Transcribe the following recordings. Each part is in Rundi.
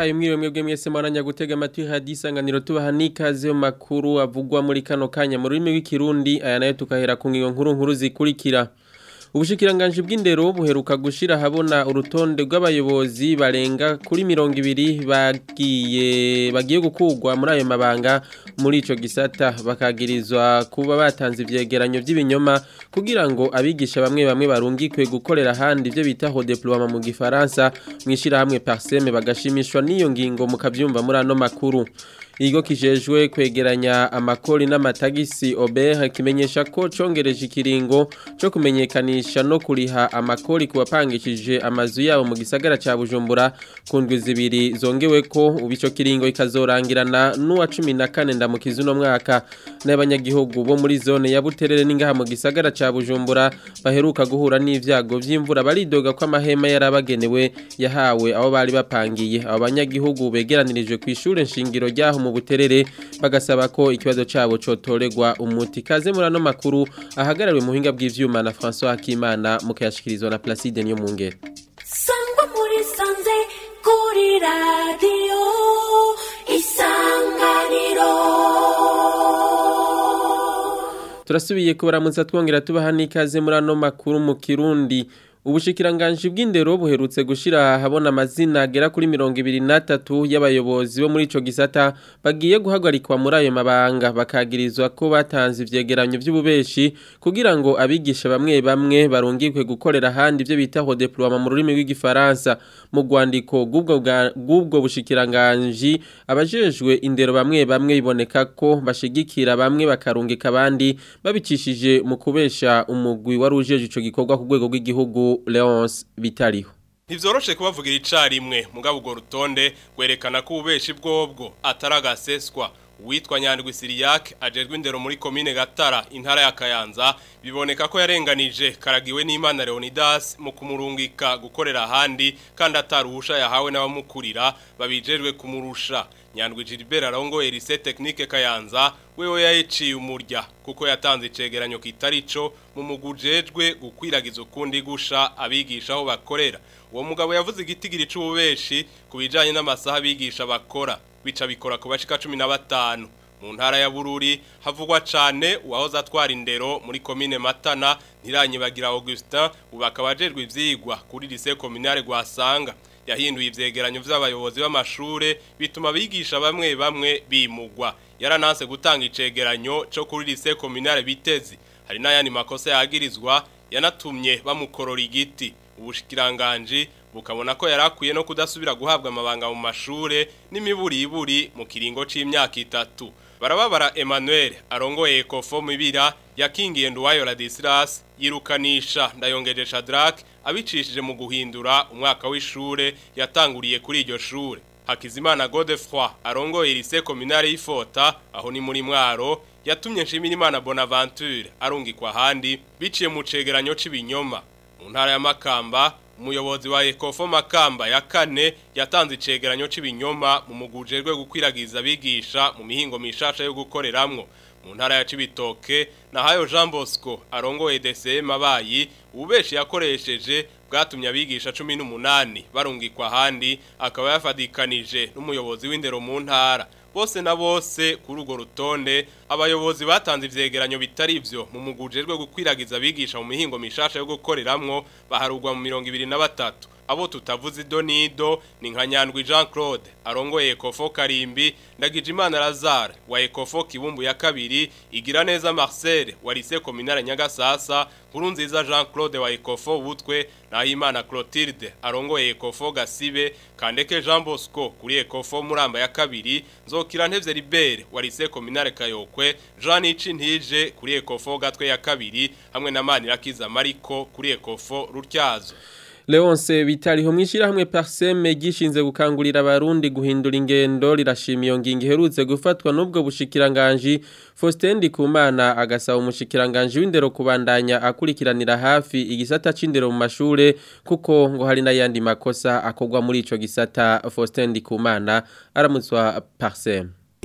ndabahaye mwiriwe mwebwe mwese mwaranya gutega amatwi hadi isanganiro tubaha n'ikaze mu makuru avugwa muri kano kanya mu rurimi rw'ikirundi aya nayo tukahera ku ngingo nkuru nkuru zikurikira Ubushikiranganji bw'indero buheruka gushira habona urutonde rw'abayobozi barenga kuri mirongo ibiri bagiye bagiye gukugwa muri ayo mabanga muri ico gisata bakagirizwa kuba batanze ivyegeranyo vy'ibinyoma kugira ngo abigisha bamwe bamwe barungikwe gukorera handi ivyo bita ho deploiement mu gifaransa mwishira hamwe parseme bagashimishwa n'iyo ngingo mukavyumva muri ano makuru Igo kijejwe kwegeranya amakori n'amatagisi Ober kimenyesha ko congereje ikiringo cyo kumenyekanisha no kuriha amakori kubapangishije amazu yabo mu gisagara ca Bujumbura kundwi zibiri zongewe ko ubico kiringo ikazorangirana n'uwa 14 ndamukiza uno mwaka n'abanyagihugu bo muri zone ya Buterere n'ingaha mu gisagara ca Bujumbura baheruka guhura n'ivyago vy'imvura baridoga ko amahema yarabagenewe yahawe abo bari bapangiye abo banyagihugu begeranirijwe ku ishure nshingiro ryaho mu buterere bagasaba ko ikibazo cabo cotoregwa umuti kaze muri ano makuru ahagarariwe mu buhinga bw'ivyuma na François Hakimana mukayashikirizwa na Placide niyo mungere sangwa muri sanze kuri radio isanganiro turasubiye kubaramutsa twongera tubaha n'ikaze muri ano makuru mu kirundi Ubushikiranganji bw'indero buherutse gushira habona amazina agera kuri 23 y'abayobozi bo muri ico gisata bagiye guhagarikwa muri ayo mabanga bakagirizwa ko batanze ivyegeranyo vy'ububeshi kugira ngo abigisha bamwe bamwe barungikwe gukorera handi ivyo bita ho deploiement mu rurimi rw'igifaransa mu rwandiko gubwo gubwo bushikiranganji abajejwe indero bamwe bamwe biboneka ko bashigikira bamwe bakarungika abandi babicishije mu kubesha umugwi warujeje ico gikorwa ku rwego rw'igihugu Leonce Bitariho Ntivyoroshe kubavugira icarimwe mugabo urwo rutonde gwerekana ko ububeshi bwobwo ataragaseswa Uwitwa Nyandwi Siriyak ajejwe indero muri komine Gatara intara ya Kayanza biboneka ko yarenganije karagiwe n'Imana Leonidas mu kumurungika gukorera ahandi kandi ataruhusha yahawe n'abamukurira babijejwe kumurusha Nyandwi Gilbert arongoye Lycée Technique Kayanza wewe yayiciye umurya kuko yatanze icegeranyo kitarico mu mugujejwe gukwiragiza ukundi gusha abigisha aho bakorera uwo mugabo yavuze igitigiri c'ububeshi kubijanye n'amasaha abigisha bakora bica bikora ku bashika 15 mu ntara ya Bururi havugwa cane uwahoze atwara indero muri komine Matana ntiranyibagira Augustin ubakaba ajejwe ivyigwa kuri lycée communale gwasanga yahinduye ivyegeranyo vy'abayobozi b'amashure bituma bigisha bamwe bamwe bimugwa yarananse gutanga icegeranyo cyo kuri lycée communale bitezi hari n'ayandi makosa yagirizwa yanatumye bamukorora igiti ubushikiranganji bukabona ko yarakwiye no kudasubira guhabwa amabanga mu mashure n'imiburiburi mu kiringo c'imyaka itatu barababara Emmanuel arongoye Ecofo mibira yakingiye Nduwayo Ladislas yirukanisha ndayongeje Shadrack abicishije mu guhindura umwaka w'ishure yatanguriye kuri iryo shure Hakizimana Godefroy arongoye lycée communale y'Ifota aho ni muri mwaro yatumye Nshimirimana Bonaventure arungikwa handi biciye mu cegeranyo c'ibinyoma mu ntara ya Makamba umuyobozi wa Ecofo Makamba ya kane yatanze icegeranyo c'ibinyoma mu mugujejwe gukwiragiza abigisha mu mihingo mishasha yo gukoreramwo mu ntara ya Cibitoke na hayo Jean Bosco arongoye DCM abayi ubeshi yakoresheje bwatumye abigisha 18 barungikwa handi akaba yafadikanije n'umuyobozi w'indero mu ntara bose na bose kuri urwo rutonde abayobozi batanze ivyegeranyo bitari ivyo mu mugujejwe gukwiragiza abigisha mu mihingo mishasha yo gukoreramwo baharugwa mu 23 abo tutavuze idonido ni nka Nyandwi Jean Claude arongoye Ecofo Karimbi Ndagijimana Lazare wa Ecofo Kibumbu ya kabiri igira neza Marcel wa Lycée Communale Nyagasasa Nkurunziza Jean Claude wa Ecofo Butwe na Imana Clotilde arongoye Ecofo Gasibe Kandeke Jean Bosco kuri Ecofo Muramba ya kabiri Nzokira Ntevye Libere wa Lycée Communale Kayokwe Jean Icintije kuri Ecofo Gatwe ya kabiri hamwe na Manirakiza Mariko kuri Ecofo Rutyazo Leonce bitariho mwishira hamwe parseme gishinze gukangurira abarundi guhindura ingendo rirashimiye iyo ngingo iherutse gufatwa n'ubwo bushikiranganje Faustin Ndikumana agasaba umushikiranganje w'indero kubandanya akurikiranira hafi igisata c'indero mu mashure kuko ngo hari n'ayandi makosa akogwa muri ico gisata Faustin Ndikumana aramutswa parseme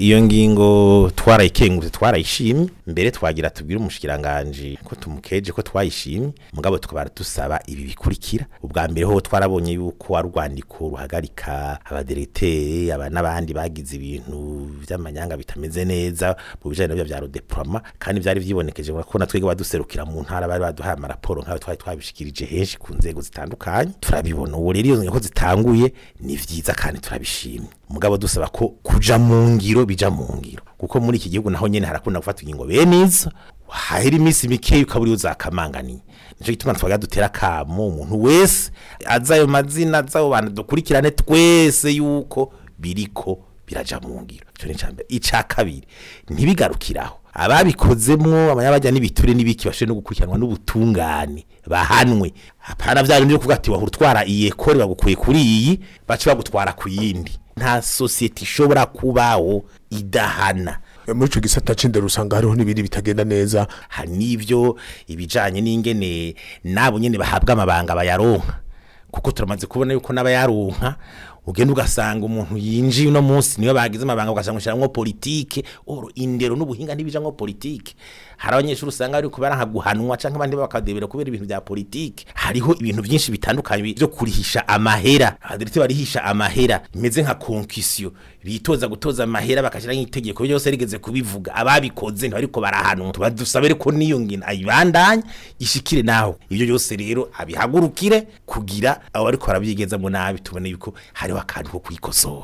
iyo ngingo twarayikengurutse twarayishimye mbere twagira tubwire umushikiranganje ko tumukeje ko twayishimye mugabo tukaba dusaba ibi bikurikira ubwa mbere ho twarabonye yuko ari urwandiko ruhagarika abaderetere aba n'abandi bagize ibintu by'amanyanga bitameze neza mu bijanye n'ibyo bya rodeploiement kandi byari vyibonekeje ko na twege baduserukira mu ntara bari baduhaye amaraporo nk'ayo twari twabishikirije henshi ku nzego zitandukanye turabibona ubu rero iyo ngingo zitanguye ni vyiza kandi turabishimye mugabo dusaba ko kuja mu ngiro bija mu ngiro kuko muri iki gihugu naho nyene harakunda gufata ingingo bene izo hahera iminsi mikeya ukaba uriyo uzakamanganiye nico gituma twaga dutera kamo umuntu wese azi ayo mazina azi abo bantu dukurikirane twese yuko biriko biraja mu ngiro ico ni icambere ica kabiri ntibigarukiraho ababikozemwo abanyabajya n'ibiture n'ibiki bashobore no gukurikiranwa n'ubutungane bahanwe hapana vya bindi byo kuvuga ati wahora utwara iyi ekore bagukuye kuri iyi bace bagutwara ku yindi nta sosiyete ishobora kubaho idahana muri ico gisata c'indero usanga hariho n'ibindi bitagenda neza hari n'ivyo ibijanye n'ingene nabo nyene bahabwa amabanga bayaronka kuko turamaze kubona yuko n'abayaronka ugenda ugasanga umuntu yinjiye uno munsi niyo bagize amabanga ugasanga ushiramwo politike oro indero n'ubuhinga ntibijamwo politike hari abanyeshuri usanga bari kubaranka guhanwa canke abandi bakadebera kubera ibintu bya politike hariho ibintu byinshi bitandukanye byo kurihisha amahera abadirite barihisha amahera bimeze nka konkisiyo bitoza gutoza amahera bakashira nk'itegeko byose rigeze kubivuga ababikoze ntibariko barahanwa tuba dusabe ko niyo ngina ayibandanye ishikire naho ibyo byose rero abihagurukire kugira abo bariko barabyigezamo nabi tubone yuko hariho akantu ko kwikosora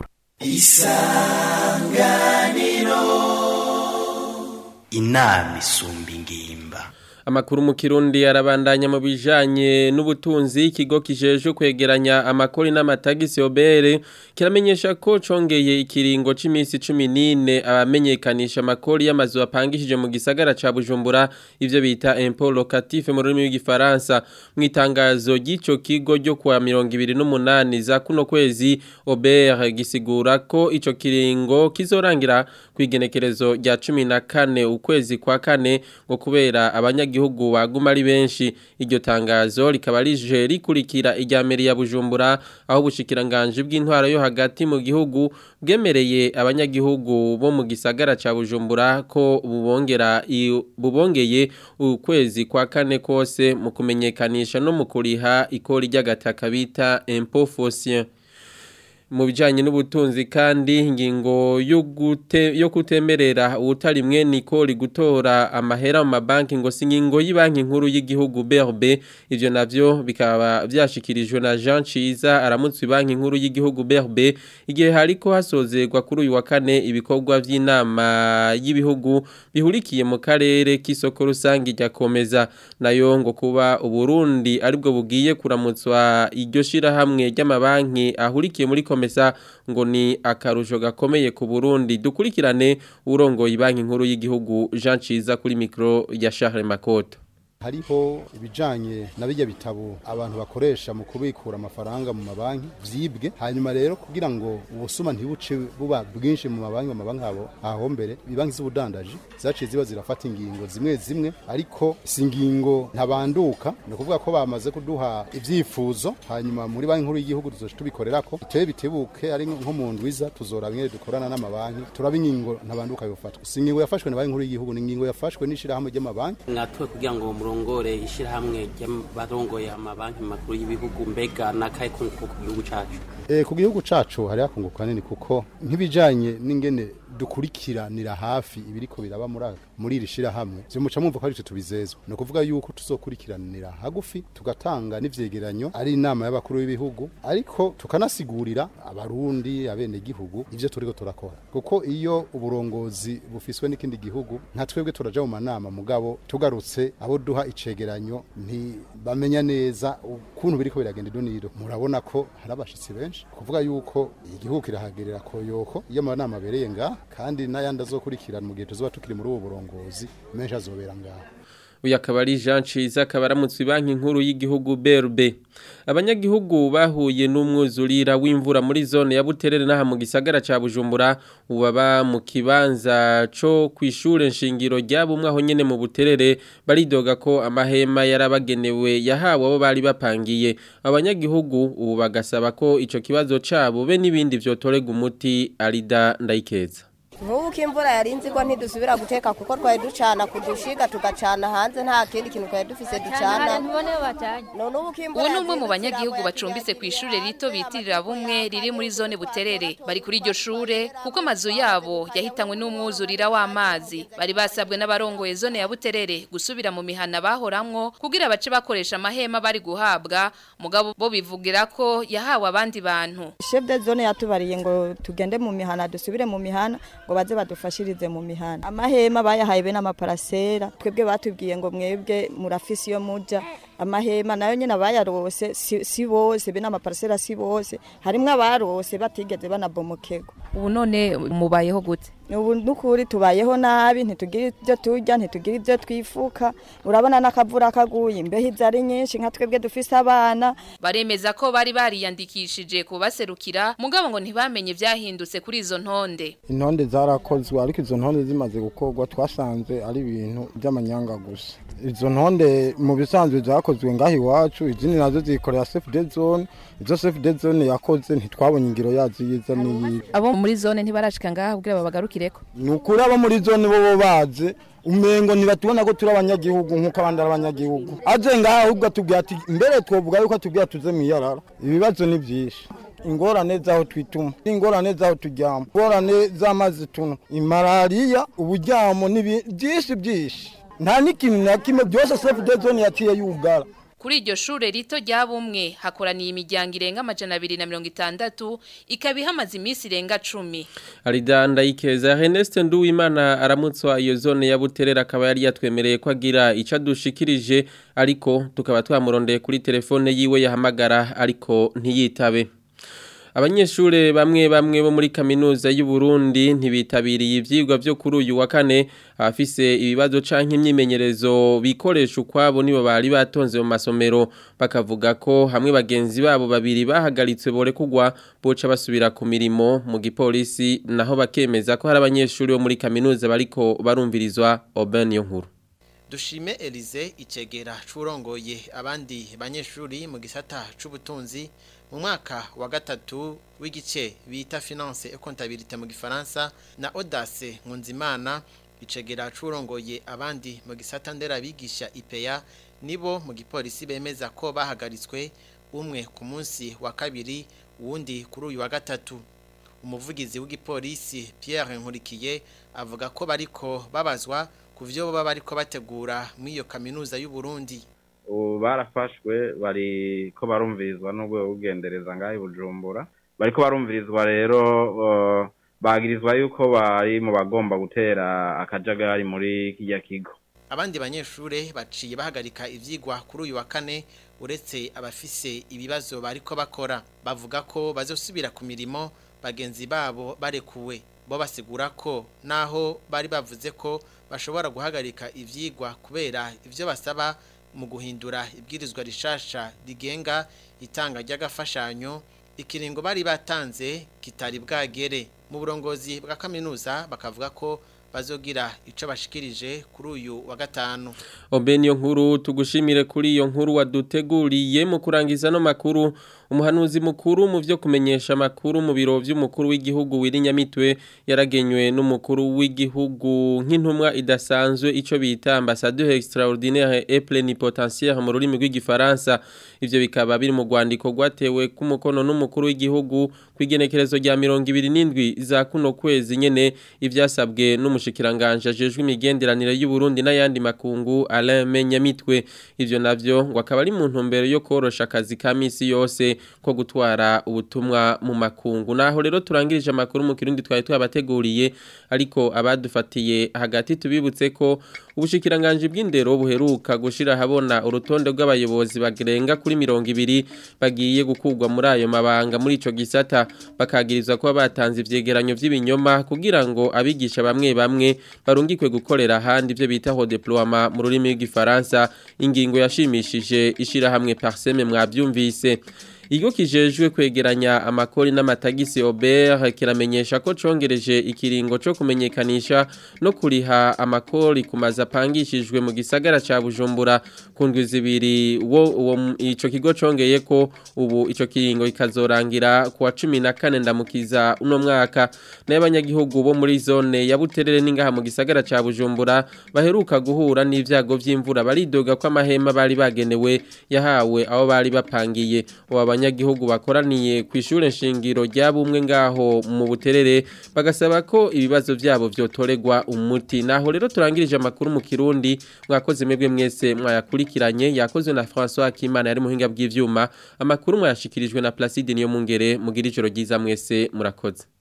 inama isumba ingimba Amakuru mu Kirundi arabandanya mu bijanye n'ubutunzi ikigo kijeje kwegeranya amakori n'amatagisi obere kiramenyesha ko congeye ikiringo c'imisi 14 abamenyekanisha amakori y'amazu apangishije mu gisagara ca Bujumbura ivyo bita impôt locatif mu rurimi rw'igifaransa mu itangazo ry'ico kigo ryo kwa 28 za kuno kwezi obere gisigura ko ico kiringo kizorangira kwigenekerezo rya 14 ukwezi kwa kane ngo kubera abanyagi abanyagihugu baguma ari benshi iryo tangazo rikaba rije rikurikira irya meri ya Bujumbura aho bushikiranganje bw'intwaro yo hagati mu gihugu bwemereye abanyagihugu bo mu gisagara ca Bujumbura ko bubongera bubongeye ukwezi kwa kane kose mu kumenyekanisha no mu kuriha ikori ry'agataka bita impôt foncier mu bijanye n'ubutunzi kandi ingingo yo gute yo kutemerera utari mwe nikori gutora amahera mu mabanki ngo singingo yibanki nkuru y'igihugu BRB ivyo navyo bikaba vyashikirijwe na Jean Ciza aramutse banki nkuru y'igihugu BRB igihe hariko hasozerwa kuri uyu wa kane ibikorwa vy'inama y'ibihugu bihurikiye mu karere k'isoko rusangi rya komeza nayo ngo kuba uburundi aribwo bugiye kuramutswa iryo shira hamwe ry'amabanki ahurikiye muri komesa ngo ni akarusho gakomeye ku Burundi dukurikirane urongoye banki nkuru y'igihugu Jean Ciza kuri micro ya Charles Makoto hariho ibijanye na bijya bitabo abantu bakoresha mu kubikura amafaranga mu mabanki vyibwe hanyuma rero kugira ngo ubusuma ntibuce buba bwinshi mu mabanki mu mabanki abo aho mbere ibanki z'ubudandaji zaciye ziba zirafata ingingo zimwe zimwe ariko si ingingo ntabanduka ni ukuvuga ko bamaze kuduha ivyifuzo hanyuma muri banki nkuru y'igihugu tuzoca tubikorerako biteye bitebuke ari nko mu ndwiza tuzora bimwe dukorana n'amabanki turaba ingingo ntabanduka yofatwa si ingingo yafashwe na banki nkuru y'igihugu ni ingingo yafashwe n'ishirahamwe ry'amabanki mwatuwe kugira ngo murongore ishyirahamwe ry'abarongoye amabanki makuru y'ibihugu mbega n'akahe kunguko ku gihugu cyacu Eh, ku gihugu cacu hari akunguka nini kuko nk'ibijanye n'ingene dukurikiranira hafi ibiriko biraba muri aka- muri iri shirahamwe vyo muca mwumva ko ari twe tubizezwa ni ukuvuga yuko tuzokurikiranira hagufi tugatanga n'ivyegeranyo ari inama y'abakuru b'ibihugu ariko tukanasigurira abarundi abenegihugu ivyo turiko turakora kuko iyo uburongozi bufiswe n'ikindi gihugu nka twebwe turaja mu manama mugabo tugarutse abo duha icegeranyo ntibamenya neza ukuntu biriko biragenda idonido murabona ko hari abashitsi benshi kuvuga yuko igihugu kirahagerera koyoko iyo amanama abereye ngaha kandi n'ayandi azokurikirana mu gihe tuzoba tukiri muri ubu burongozi menshi azobera ngaha uyu akaba ari Jean Ciza akaba aramutse banki nkuru y'igihugu BRB abanyagihugu bahuye n'umwuzurira w'imvura muri zone ya Buterere n'aha mu gisagara ca Bujumbura ubaba mu kibanza co kwishure nshingiro ryabumwe aho nyene mu Buterere baridoga ko amahema yarabagenewe yahawe abo bari bapangiye abanyagihugu ubu bagasaba ko ico kibazo cabo be n'ibindi vyotorega umuti arida ndayikeza nk'ubu ko imvura yarinze igwa ntidusubira guteka kuko twari ducana ku dushiga tugacana hanze nta kindi kintu twari dufise ducana none ubu ko imvura ubu ni umwe mu yazinze banyagihugu ziragoye bacumbitse ku ishure rito bitirira bumwe riri muri zone buterere bari kuri iryo shure kuko amazu yabo yahitanywe n'umwuzurira w'amazi bari basabwe n'abarongoye zone ya buterere gusubira mu mihana bahoramwo kugira bace bakoresha amahema bari guhabwa mugabo bo bivugira ko yahawe abandi bantu chef de zone yatubariye ngo tugende mu mihana dusubire mu mihana ngo baze badufashirize mu mihana amahema bayahaye be n'amaparasera twebwe batubwiye ngo mwebwe murafisi yo muja amahema nayo nyene abayarose si, si bose be n'amaparasera si bose harimwo abarose batigeze banabomokegwa ubu none mubayeho gute ubu nukuri tubayeho nabi ntitugira ibyo turya ntitugira ibyo twifuka urabona n'akavura kaguye imbeho izo ari nyinshi nka twebwe dufise abana baremeza ko bari bariyandikishije kubaserukira mugabo ngo ntibamenye vyahindutse kuri izo ntonde intonde zarakozwe ariko izo ntonde zimaze gukorwa twasanze ari ibintu by'amanyanga gusa izo ntonde mu bisanzwe zakozwe ngaho iwacu izindi nazo zikorera safe dead zone izo safe dead zone yakoze ntitwabonye ingiro yazo yiza n'iyibi abo muri zone ntibarashika ngaha kugira babagarukireko ni ukuri abo muri zone bo bo baze umengo ntibatubona ko turi abanyagihugu nk'uko abandi ari abanyagihugu aje ngaha ahubwo atubwira ati mbere twovuga yuko atubwira tuze mu iyarara ibibazo ni byinshi ingorane z'aho twituma ingorane z'aho turyama ingorane z'amazi tunywa imalariya uburyamo n'ibi- byinshi byinshi nta n'ikintu na kimwe byose safe dead zone yaciye yugara Kuri iryo shure rito rya bumwe hakoraniye imiryango irenga amajana abiri na mirongo itandatu ikaba ihamaze iminsi irenga cumi. Aridanda ikeza Ernest Nduwimana aramutswa iyo zone ya Buterera akaba yari yatwemereye ko agira ico dushikirije ariko tukaba twamurondeye kuri telefone yiwe yahamagara ariko ntiyitabe. Abanyeshure bamwe bamwe bo muri kaminuza y'u Burundi ntibitabiriye ivyigwa byo kuri uyu wa kane abafise ibibazo canke imyimenyerezo bikoresha ukwabo nibo bari batonze mu masomero bakavuga ko hamwe bagenzi babo babiri bahagaritswe bore kugwa boca basubira ku mirimo mu gipolisi naho bakemeza ko hari abanyeshure bo muri kaminuza bariko barumvirizwa Oben yo nkuru Dushime Elize icegera curongoye abandi banyeshuri mu gisata c'ubutunzi mu mwaka wa gatatu w'igice bita finance et comptabilité mu gifaransa na Audace Nkunzimana icegera curongoye abandi mu gisata nderabigisha IPEA nibo mu gipolisi bemeza ko bahagaritswe umwe ku munsi wa kabiri uwundi kuri uyu wa gatatu umuvugizi w'igipolisi Pierre Nkurikiye avuga ko bariko babazwa ku byo baba bariko bategura muri iyo kaminuza y'u Burundi ubu barafashwe bari ko barumvirizwa n'urwego rw'ugendereza ngaho i bujumbura bariko barumvirizwa rero uh, bagirizwa yuko bari mu bagomba gutera akajagari muri kijya kigo abandi banyeshure baciye bahagarika ivyigwa kuri uyu wa kane uretse abafise ibibazo bariko bakora bavuga ko bazosubira ku mirimo bagenzi babo barekuwe bo basigura ko naho bari bavuze ko bashobora guhagarika ivyigwa kubera ivyo basaba mu guhindura ibwirizwa rishasha rigenga itanga ry'agafashanyo ikiringo bari batanze kitari bwagere mu burongozi bwa kaminuza bakavuga ko bazogira ico bashikirije kuri uyu wa gatanu Obeni yo nkuru tugushimire kuri iyo nkuru waduteguriye mu kurangiza no makuru umuhanuzi mukuru mu byo kumenyesha makuru mu biro by'umukuru w'igihugu wirinyamitwe yaragenywe n'umukuru w'igihugu nk'intumwa idasanzwe ico bita ambassadeur extraordinaire et plénipotentiaire mu rurimi rw'igifaransa ivyo bikaba biri mu rwandiko rwatewe ku mukono n'umukuru w'igihugu kwigenekerezo rya 27 za kuno kwezi nyene ivyasabwe n'umushikiranganje ajejwe imigenderanire y'u Burundi n'ayandi makungu Alain Menyamitwe ivyo navyo ngo akaba ari mu ntumbero yo korosha akazi ka misi yose ko gutwara ubutumwa mu makungu naho rero turangirije amakuru mu kirundi twari twabateguriye ariko abadufatiye hagati tubibutse ko ubushikiranganje bw'indero buheruka gushira habona urutonde rw'abayobozi bagerenga kuri mirongo ibiri bagiye gukugwa muri ayo mabanga muri ico gisata bakagirizwa kuba batanze ivyegeranyo vy'ibinyoma kugira ngo abigisha bamwe bamwe barungikwe gukorera ahandi ivyo bita ho deploiement mu rurimi rw'igifaransa ingingo yashimishije ishira hamwe parseme mwavyumvise Igo kijejwe kwegeranya amakori n'amatagisi Aubert kiramenyesha ko congereje ikiringo co kumenyekanisha no kuriha amakori kumaza pangishijwe mu gisagara ca Bujumbura kundwi zibiri wo uwo ico kigo congeye ko ubu ico kiringo ikazorangira kuwa 14 ndamukiza uno mwaka n'abanyagihugu bo muri zone ya Buterere ningaha mu gisagara ca Bujumbura baheruka guhura n'ivyago vy'imvura baridoga ko amahema bari bagenewe yahawe aho bari bapangiye ubu abanyagihugu bakoraniye ku ishure nshingiro rya bumwe ngaho mu buterere bagasaba ko ibibazo vyabo vyotoregwa umuti naho rero turangirije amakuru mu kirundi mwakoze mwebwe mwese mwayakurikiranye yakozwe na François Kimana yari muhinga bw'ivyuma amakuru mwayashikirijwe na Placide niyo mungere mugira ijoro ryiza mwese murakoze